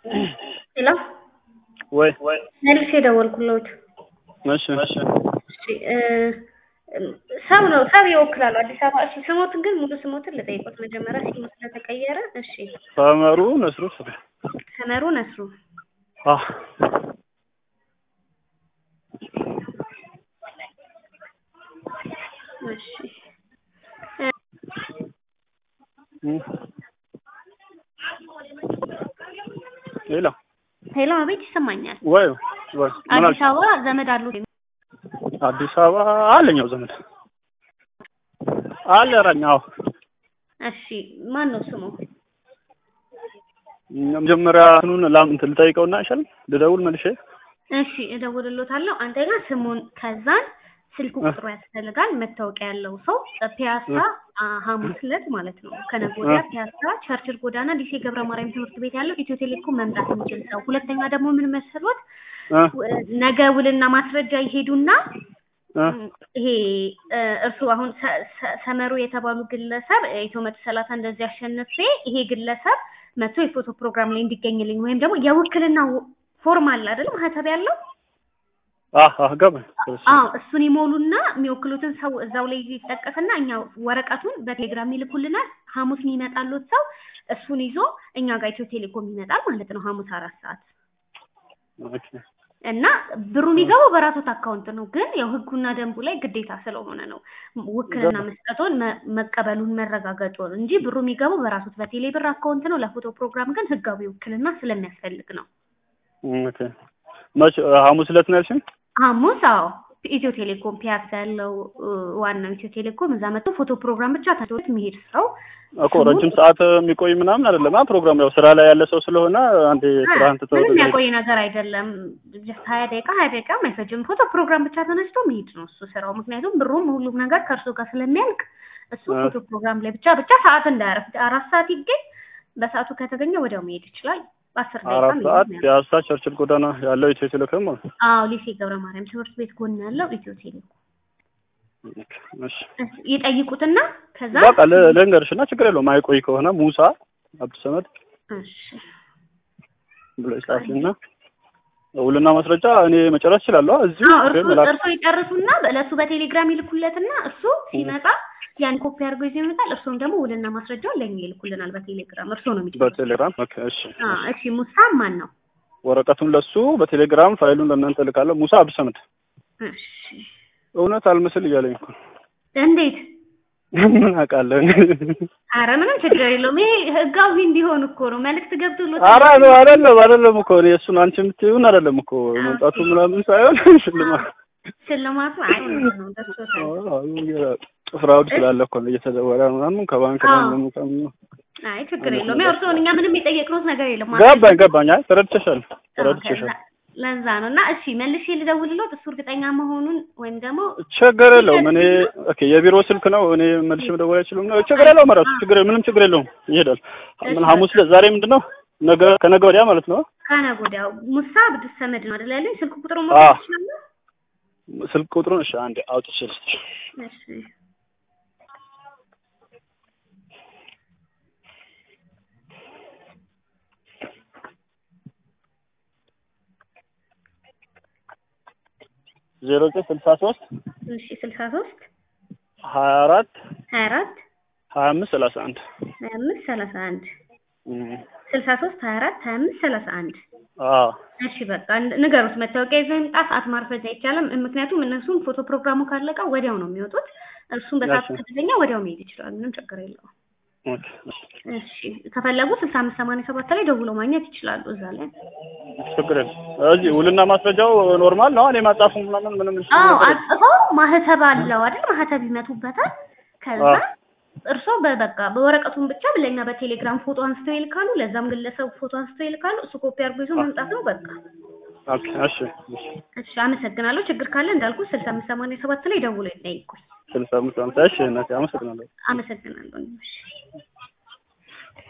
ሄሎ ወይ መልሼ ደወልኩልዎት። እሺ እሺ እ ሰው ነው ሰው ይወክላሉ አዲስ አበባ። እሺ ስሞትን ግን ሙሉ ስሞትን ልጠይቆት መጀመሪያ ሲሙ ስለተቀየረ። እሺ ሰመሩ ነስሩ ስለ ሰመሩ ነስሩ። አህ እሺ ሌላ ሄሎ አቤት ይሰማኛል። ወይ ወይ ምን አዲስ አልሽ? አበባ ዘመድ አሉት? አዲስ አበባ አለኛው ዘመድ አለ ራኛው እሺ ማን ነው ስሙ? መጀመሪያ እንትኑን ላም እንትን ልጠይቀውና አይሻልም? ልደውል መልሼ እሺ እደውልሎታለሁ። አንተ ጋር ስሙን ከዛን ስልክ ቁጥሩ ያስፈልጋል። መታወቂያ ያለው ሰው ፒያሳ አ፣ ሐሙስ ዕለት ማለት ነው ከነገ ወዲያ ፒያሳ ቸርችል ጎዳና ዲሴ ገብረ ማርያም ትምህርት ቤት ያለው ኢትዮ ቴሌኮም መምጣት የሚችል ሰው። ሁለተኛ ደግሞ ምን መሰሎት እ ው- ነገ ውልና ማስረጃ ይሄዱና እ ይሄ እ፣ እርሱ አሁን ሰ- ሰ- ሰመሩ የተባሉ ግለሰብ ኢትዮ መቶ ሰላሳ እንደዚህ አሸንፌ ይሄ ግለሰብ መቶ የፎቶ ፕሮግራም ላይ እንዲገኝልኝ ወይም ደግሞ የውክልና ፎርም አለ አይደል ማህተብ ያለው አህ አህ ገባኝ። አዎ እሱን ይሞሉና የሚወክሉትን ሰው እዛው ላይ ይጠቀስና እኛ ወረቀቱን በቴሌግራም ይልኩልናል። ሐሙስ የሚመጣሉት ሰው እሱን ይዞ እኛ ጋር ኢትዮ ቴሌኮም ይመጣል ማለት ነው ሐሙስ አራት ሰዓት ኦኬ እና ብሩ የሚገባው በራሶት አካውንት ነው። ግን ያው ህጉና ደንቡ ላይ ግዴታ ስለሆነ ነው ውክልና መስጠቱን መ- መቀበሉን መረጋገጡን እንጂ ብሩ የሚገባው በራሶት በቴሌ ብር አካውንት ነው። ለፎቶ ፕሮግራም ግን ህጋዊ ውክልና ስለሚያስፈልግ ነው። ኦኬ መቼ ሐሙስ ዕለት ነው ያልሽኝ? ሐሙስ አዎ ኢትዮ ቴሌኮም ፒያሳ ያለው እ፣ ዋናው ኢትዮ ቴሌኮም እዛ መጥቶ ፎቶ ፕሮግራም ብቻ ታቶት የሚሄድ ሰው እኮ ረጅም ሰዓት የሚቆይ ምናምን አይደለም። አ ፕሮግራም ያው ስራ ላይ ያለ ሰው ስለሆነ አንዴ ስራህን ትተው ምንም ወደ- ያቆይ ነገር አይደለም። ጀስት ሀያ ደቂቃ ሀያ ደቂቃ አይፈጅም። ፎቶ ፕሮግራም ብቻ ተነስቶ መሄድ ነው እሱ ስራው። ምክንያቱም ብሩም ሁሉም ነገር ከእርሱ ጋር ስለሚያልቅ እሱ አ። ፎቶ ፕሮግራም ላይ ብቻ ብቻ ሰዓት እንዳያረፍድ አራት ሰዓት ይገኝ በሰዓቱ ከተገኘ ወዲያው መሄድ ይችላል። በአስር ደቂቃ አራት መሄድ ሰዓት ነው። ፒያሳ ቸርችል ጎዳና ያለው ኢትዮ ቴሌኮም ማለት ነው። አዎ ሊሴ ገብረ ማርያም ትምህርት ቤት ጎን ያለው ኢትዮ ቴሌኮም እሺ ይጠይቁትና ከዛ በቃ ል- ልንገርሽ እና ችግር የለውም። አይቆይ ከሆነ ሙሳ አብዱሰመድ እሺ ብሎ ጻፊና ውልና ማስረጃ እኔ መጨረስ እችላለሁ። እዚሁ አዎ ግን እርሱ መላክ እርሱ ይጨርሱና ለእሱ በቴሌግራም ይልኩለትና እሱ ሲመጣ ያን ኮፒ አድርጎ ይዞ ይመጣል። እርሱም ደግሞ ውልና ማስረጃውን ለእኛ ይልኩልናል በቴሌግራም። እርሱ ነው የሚጨርሰው። በቴሌግራም ኦኬ። እሺ አዎ እሺ። ሙሳ ማን ነው? ወረቀቱን ለሱ በቴሌግራም ፋይሉን ለእናንተ እልካለሁ። ሙሳ አብዱሰመድ እሺ። እውነት አልመስል እያለኝ እኮ እንዴት? ምን አውቃለሁ። አረ ምንም ችግር የለውም። ይሄ ህጋዊ እንዲሆን እኮ ነው መልዕክት ገብቶሎት ኧረ ነው አይደለም አይደለም እኮ እኔ እሱን አንቺ የምትይውን አይደለም እኮ መምጣቱ ምናምን ሳይሆን ሽልማት ሽልማቱ አይ ነው ደርሶታል። ፍራውድ ስላለ እኮ ነው እየተደወለ ምናምን ከባንክ ላይ አዎ። ምናምን ከምናምን አይ ችግር የለውም። ያው እርስዎን እኛ ምንም የጠየቅነው ነገር የለም። ገባኝ ገባኝ። አይ ተረድቼሻል አዎ፣ ተረድቼሻል። ከዛ- ለዛ ነው እና እሺ መልሼ ልደውልሎት እሱ እርግጠኛ መሆኑን ወይም ደግሞ ችግር የለውም። እኔ ኦኬ የቢሮ ስልክ ነው እኔ መልሼ መደወል አይችልም ነው ችግር የለውም። ራሱ ችግር ምንም ችግር የለውም። ይሄዳል። ምን ሐሙስ ዕለት ዛሬ ምንድን ነው ነገ ከነገ ወዲያ ማለት ነው። ከነገ ወዲያ ሙሳ አብዱስ ሰመድ ነው አይደል ያለኝ? ስልክ ቁጥሩ አዎ። ማለት ይችላል? ስልክ ቁጥሩን እሺ አንዴ አውጥቼ ልስጥሽ። እሺ ዜሮ ዘጠኝ ስልሳ ሶስት እሺ ስልሳ ሶስት ሀያ አራት ሀያ አራት ሀያ አምስት ሰላሳ አንድ ሀያ አምስት ሰላሳ አንድ ስልሳ ሶስት ሀያ አራት ሀያ አምስት ሰላሳ አንድ አዎ እሺ በቃ ን- ንገሩት። መታወቂያ ይዘው ይምጣ። ሰዓት ማርፈጃ አይቻልም። ምክንያቱም እነሱም ፎቶ ፕሮግራሙ ካለቀ ወዲያው ነው የሚወጡት። እሱም በሰዓቱ እሺ። ከተገኘ ወዲያው መሄድ ይችላል። ምንም ችግር የለውም። ኦኬ እሺ። እሺ ከፈለጉ ስልሳ አምስት ሰማንያ ሰባት ላይ ደውሎ ማግኘት ይችላሉ። እዛ ላይ ችግር የለም። እዚህ ውልና ማስረጃው ኖርማል ነው። እኔ ማጻፉ ምናምን ምንም እሱ አዎ ነገር የለም። አጽፈው ማህተብ አለው አይደል? ማህተብ ይመቱበታል። ከዛ አዎ። እርስዎ በበቃ በወረቀቱን ብቻ ለኛ በቴሌግራም ፎቶ አንስተው ይልካሉ። ለዛም ግለሰብ ፎቶ አንስተው ይልካሉ። እሱ ኮፒ አድርጎ ይዞ መምጣት ነው በቃ። ኦኬ እሺ እሺ። እሺ አመሰግናለሁ። ችግር ካለ እንዳልኩ ስልሳ አምስት ሰማንያ ሰባት ላይ ደውሎ ይጠይቁኝ። ስልሳ አምስት አምሳ እሺ እናቴ አመሰግናለሁ። አመሰግናለሁ። እሺ